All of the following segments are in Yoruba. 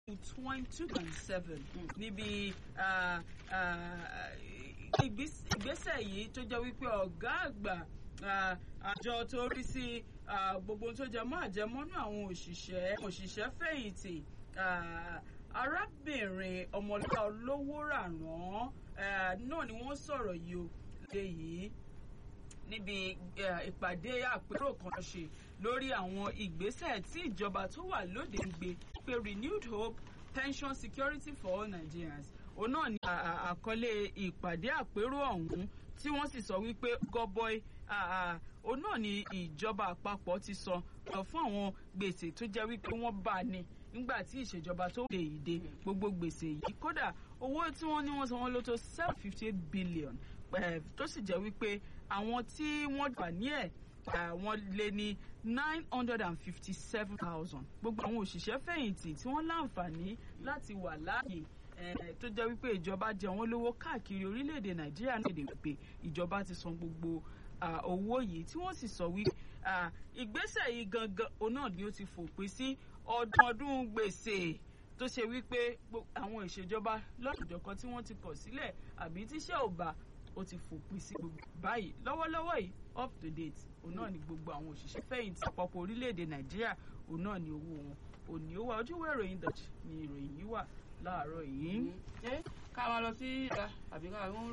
twenty and seven níbi ìgbésẹ̀ yìí tó jẹ́ wípé ọ̀gá àgbà àjọ tó rí sí gbogbo tó jẹ mọ́ àjẹmọ́nú àwọn òṣìṣẹ́ òṣìṣẹ́ fẹ̀yìntì arábìnrin ọmọlúwa olówó ràrán náà ni wọ́n sọ̀rọ̀ yìí o lè yìí níbi ìpàdé àpérò kan ṣe lórí àwọn ìgbésẹ̀ tí ìjọba tó wà lóde ń gbé pé renewed hope pension security for all Nigerians òun náà ni àkọlé ìpàdé àpérò ọ̀hún tí wọ́n sì sọ wípé gọbọi òun náà ni ìjọba àpapọ̀ ti sọ fún àwọn gbèsè tó jẹ́ wípé wọ́n bá ní nígbà tí ìṣèjọba tó lè dé gbogbo gbèsè yìí kódà owó tí wọ́n ní wọ́n san wọ́n ló tó seven fifty eight billion tó sì jẹ́ wípé àwọn tí wọ́n wà ní ẹ̀ wọ́n lé ní nine hundred and fifty seven thousand gbogbo àwọn òṣìṣẹ́ fẹ̀yìntì tí wọ́n láǹfààní láti wà láàyè tó jẹ́ wípé ìjọba jẹ wọ́n lówó káàkiri orílẹ̀-èdè nàìjíríà náà lè pé ìjọba ti san gbogbo owó yìí tí wọ́n sì sọ wípé ìgbésẹ̀ yìí gangan òun náà ni ó ti fòpin sí ọdún ọdún gbèsè tó ṣe wípé àwọn ìṣèjọba lọ́dọ̀dọ̀kan tí wọ́n ti kọ̀ sílẹ̀ àbí tíṣẹ́ ò bá ó ti fòpin sí gbogbo báyìí lọ́wọ́lọ́wọ́ yìí up to date òun náà ni gbogbo àwọn òṣìṣẹ́ fẹ̀yìntì àpapọ̀ orílẹ̀-èdè nàìjíríà òun náà ni owó wọn òní ó wà ojúwé ìròyìn dutch ni ìròyìn yìí wà láàárọ̀ yìí. ká máa lọ sí ìta àbí ká ń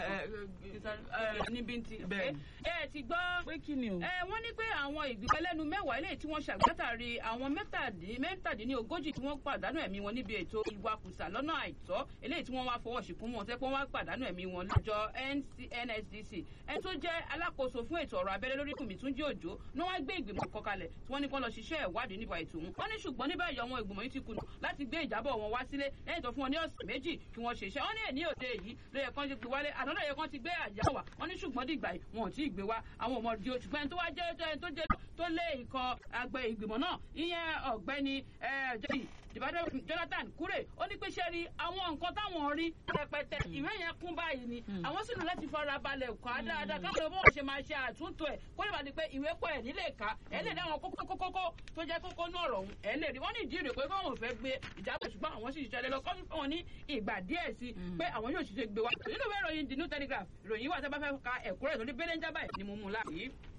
rò níbi tí. ẹ ti gbọ́ pé kí ni o. wọ́n ní pé àwọn ìgbìmọ̀ ẹlẹ́nu mẹ́wàá eléyìí tí wọ́n ṣàgbátàrí àwọn mẹ́tàdínlógójì tí wọ́n pàdánù ẹ̀mí wọn níbi ètò ìwakùsà lọ́nà àìtọ́ eléyìí tí wọ́n wá fọwọ́ ṣìkún wọn tẹ́ pé wọ́n wá pàdánù ẹ̀mí wọn lọ́jọ́ NSDC ẹni tó jẹ́ alákòóso fún ètò ọ̀rọ̀ abẹ́rẹ́ lórí kùmí Túnjí Òjó ní wọ́n gbé ìgbìmọ̀ kan kalẹ̀ tí wọ́n ní kó lọ ṣiṣẹ́ ìwádìí nípa ètò òun wọ́n ní ṣùgbọ́n níbẹ̀ yọ àwọn ìgbìmọ̀ yìí ti kùnà láti gbé ìjábọ̀ wọn wá sílé lẹ́yìn tó fún wọn ní ọ̀sẹ̀ méjì kí wọ́n ṣe iṣẹ́ wọ́n ní èní òde yìí ló yẹ kán ti gbé wálé àná lóye kán ti gbé àjà wá wọ́n ní ṣùgbọ́n dìgbà yìí wọn ò tí ì gbé wá àwọn ọmọ di oṣù pẹ́ẹ́n tó wá jẹ́ tó jẹ́ tó lé ikọ̀ àgbẹ̀ ìgbìmọ̀ náà ìyẹn ọ̀gbẹ́ni Jonathan Kure ó ní pé ṣe rí àwọn nǹkan táwọn rí rẹpẹtẹ ìwé yẹn kún báyìí ni àwọn sì ní láti fara balẹ̀ kọ́ á dáadáa káwọn ọmọ wọn ṣe máa ṣe àtúntò ẹ̀ kó lè bá di pé ìwé pọ̀ ẹ̀ nílé ká ẹ̀ lè dáwọn kókó kókó tó jẹ́ kókó ní ọ̀rọ̀ ọ̀hún ẹ̀ lè rí wọ́n ní ìdí rẹ̀ pé káwọn ò fẹ́ gbé ìjábọ̀ ṣùgbọ́n àwọn sì ṣiṣẹ́ lọ kọ́sí fún wọn ní ìgbà díẹ̀ sí pé àwọn yóò ṣiṣẹ́ gbé wa nínú ìwé ìròyìn The New Telegraph ìròyìn wà tẹ́ bá fẹ́ ka ẹ̀kúrẹ́ ìtọ́jú bẹ́lẹ́ ń jábà ẹ̀ ni mo mú un láàyè.